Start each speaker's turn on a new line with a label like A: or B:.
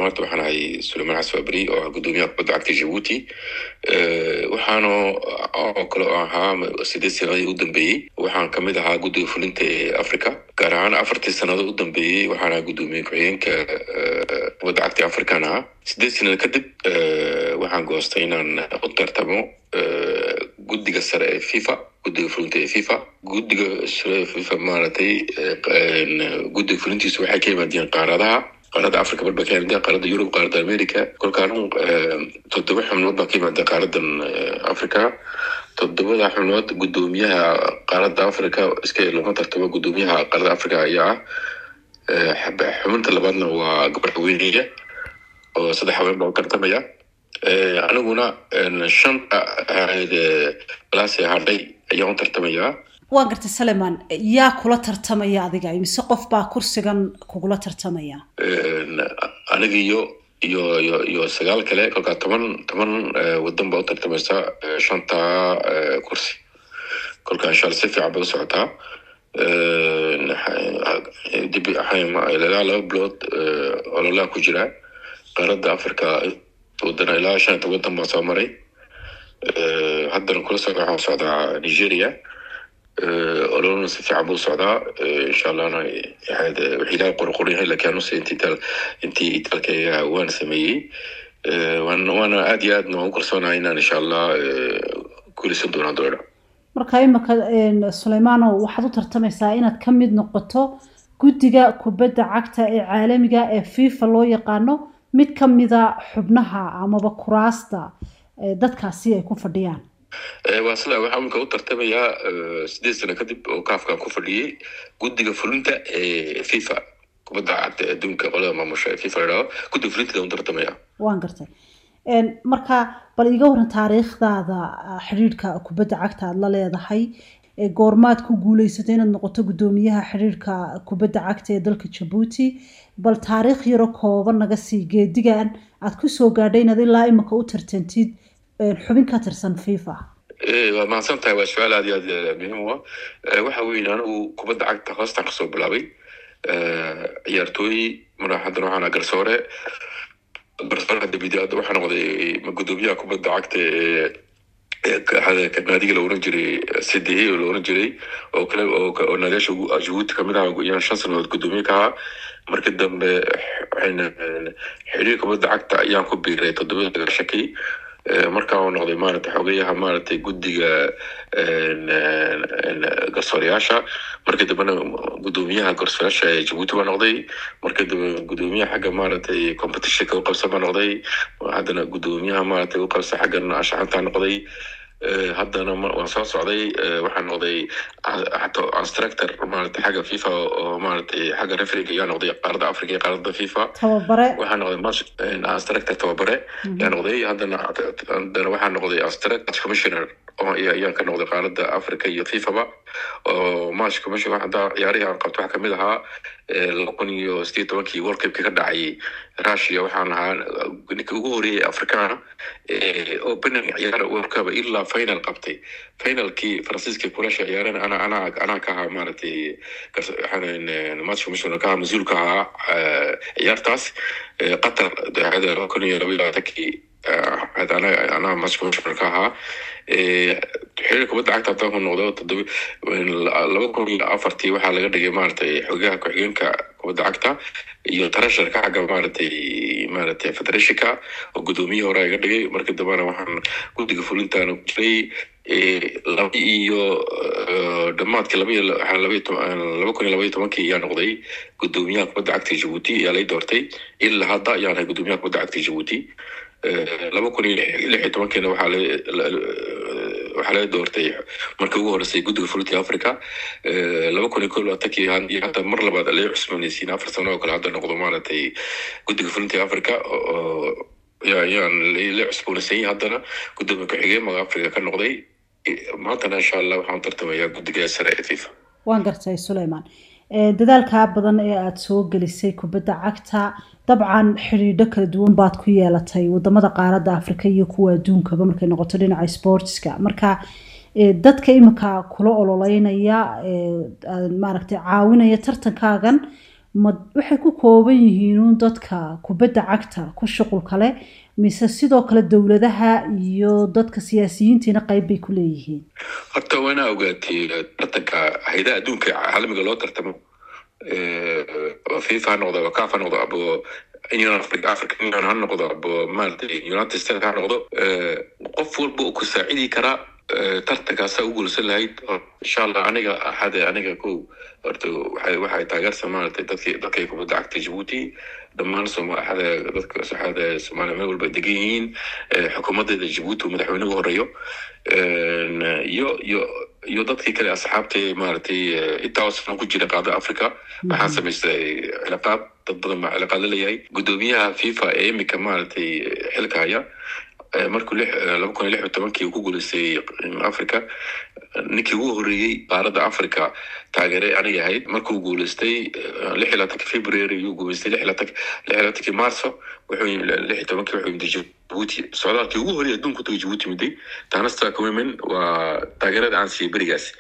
A: horta waxaan ahay sulaymaan xasan fabri oo ah guddoomiyaha kubadda cagta jabuuti waxaana oo kale oo ahaa sideed sanadii u dambeeyey waxaan kamid ahaa guddiga fulinta ee africa gaar ahaan afartii sannadood u dambeeyey waxaan ahaa guddoomiye ku-xigeenka kubadda cagta african ahaa sideed sanad kadib waxaan goostay inaan u tartamo guddiga sare ee fifa guddiga fulinta ee fifa guddiga sare ee fifa maaragtay guddiga fulintiisu waxay ka yimaadeen qaaradaha qaaradda africa barba ka yimaadeen qaaradda yurub qaaradda america kolkaan toddoba xubnood baa ka yimaadeen qaaradan africa toddobada xubnood guddoomiyaha qaaradda africa iska lama tartamo guddoomiyaha qaaradda africa ayaa ah xubinta labaadna waa gabar haweeneya oo saddex haween baa u tartamaya aniguna shanta balaas hadhay ayaan u tartamayaa
B: waa gartay saleman yaa kula tartamaya adiga mise qof baa kursigan kugula tartamaya
A: aniga iyo iyo iyo iyo sagaal kale kolkaa toban toban wadan baa u tartamaysa shanta kursi kolkaa insha alla si fiican bay u socotaa dib ilaa laba bilood ololaa ku jira qaaradda africa wadana ilaa shanta wadan baa soo maray haddana kula socda waxaa socdaa nigeria ololana si fiican buu socdaa insha allahna wixii ilahay qorqoran yahay lakin anuse intii itaal intii itaalkayga waan sameeyey waana aad iyo aadna waan u kalsoonahay inaan insha allah guulaysan doonaa doona
B: marka imika suleymaanow waxaad u tartamaysaa inaad ka mid noqoto guddiga kubadda cagta ee caalamiga ee fifa loo yaqaano mid ka mida xubnaha amaba kuraasta dadkaasi ay ku fadhiyaan
A: waa sida waxaa imika u tartamayaa sideed sano kadib oo kaafkan ku fadhiyey guddiga fulinta ee fifa kubadda cagta adduunka qolada maamusha ee fifa ladhaho guddiga fulinteeda u tartamaya
B: waan gartay marka bal iga waran taariikhdaada xidhiidhka kubadda cagta aada la leedahay goormaad ku guuleysatay inaad noqoto guddoomiyaha xidhiidhka kubadda cagta ee dalka jabuuti bal taariikh yaro kooban naga sii geedigan aad kusoo gaadhay inaad ilaa imika u tartantid xubin ka tirsan fifa
A: waa mahadsan tahay waa su-aal aad iyo aad muhiim u ah waxa weeye anigu kubadda cagta hoostaan kasoo bilaabay ciyaartooy mara haddana waxaan garsoore garsoore dabidi hadda waxaa noqday guddoomiyaha kubadda cagta ee naadiga la oran jiray cde oo la oran jiray oo kale oo naadiyaasha jabuuti kamid aha yaan shan sanadood guddoomiye ka ahaa markii dambe waxayna xiriir kubadda cagta ayaan ku biiray toddobada shaki markaa uu noqday maaragtay xogeyaha maaragtay guddiga garsoorayaasha markii dambena guddoomiyaha garsoorayaasha ee jabuuti baa noqday markii dambe guddoomiyaha xagga maaragtay competitionka u qabsan baa noqday haddana guddoomiyaha maaragtay u qabsa xaggan ashaxantaa noqday haddana waan soo socday waxaan noqday instructor maaragtay xagga fifa oo maaragtay xagga refriga ayaa noqday qaaradda africa iyo qaaradda fifa
B: tababare
A: waxaa noqday match instructor tababare ayaa noqday haddana haddana waxaa noqday instructor commissioner ayaan ka noqday qaaradda africa iyo fifaba oo match commissioner hadda ciyaarihii aan qabto waxaa kamid ahaa laba kun iyo sideed tobankii world cupka ka dhacay russia waxaan ahaa ninka ugu horeeyay africana opening ciyaar world cup ilaa final qabtay finalkii faransiiska kulasha ciyaarana ana ana anaa ka ahaa maaragtay match commissioner ka ahaa mas-uul ka ahaa ciyaartaas qatar daacada laba kun iyo laba iyo labaatankii anaa match commissioner ka ahaa xiriir kubadda cagta haddaan ku noqdo toddoba laba kun iyo afartii waxaa laga dhigay maaragtay xogaha ku-xigeenka kubadda cagta iyo tarasharka xagga maaragtay maaragtay federationka oo guddoomiye hore iga dhigay markii dambena waxaan guddiga fulintaana ku jiray laba iyo dhammaadkii laba iyo laba kun iyo laba iyo tobankii ayaa noqday guddoomiyaha kubadda cagta jabuuti ayaa lay doortay ilaa hadda ayaan ahay guddoomiyaha kubadda cagta jabuuti laba kun iyo lix iyo tobankiina waxaa waxaa laga doortay markii ugu horeysay guddiga fulinta africa laba kun iyo ko labaatankii hadda mar labaad laga cusboonaysiin afar sano oo kale hadda noqdo maaragtay guddiga fulinta africa oo yaan la cusboonaysan haddana guddoomiye ku-xigeen maga africa ka noqday maantana insha allah waxaan tartamayaa guddiga sare ee fifa
B: waan gartay suleyman dadaalkaa badan ee aada soo gelisay kubadda cagta dabcan xidhiidho kala duwan baad ku yeelatay wadamada qaaradda africa iyo kuwa adduunkaba markay noqoto dhinaca sportska marka dadka imika kula ololeynaya maaragtay caawinaya tartankaagan ma waxay ku kooban yihiin uun dadka kubadda cagta ku shuqul kale mise sidoo kale dowladaha iyo dadka siyaasiyiintiina qayb bay ku leeyihiin
A: horta waana ogaatay tartanka haydaha adduunka caalamiga loo tartamo fifa ha noqdo caf ha noqdo abo union africa african union ha noqdo abo maaragtay united states ha noqdo qof walba uu ku saacidi karaa tartankaasaa u guulsan lahayd insha allah aniga axade aniga ko horta waxay waxay taageersan maaragtay dadkii dadkay kubadda cagta jabuuti dhammaan soomaaxada dadka saxaada soomaaliya meel walba degan yihiin xukuumadeeda jabuuti uu madaxweyne ugu horeeyo iyo iyo iyo dadkii kale asxaabtay maaragtay intaa sano ku jira qaada africa waxaan samaystay cilaaqaad dad badan baa cilaaqaad la leeyahay guddoomiyaha fifa ee imika maaragtay xilka haya markuu laba kun iyo lix iyo tobankii uu ku guuleystay africa ninkii ugu horreeyey qaaradda africa taageere aniga ahayd markuu guuleystay lix iyo labaatanki february yuu guuleystay lix iyo labaatanki lix iyo labaatanki marso wuxuu lix iyo tobankii wuxuu yimid jabuuti socdaalkii ugu horreeyay adduunku tagay jabuuti miday taana staa kumimin waa taageerada aan siiyey berigaas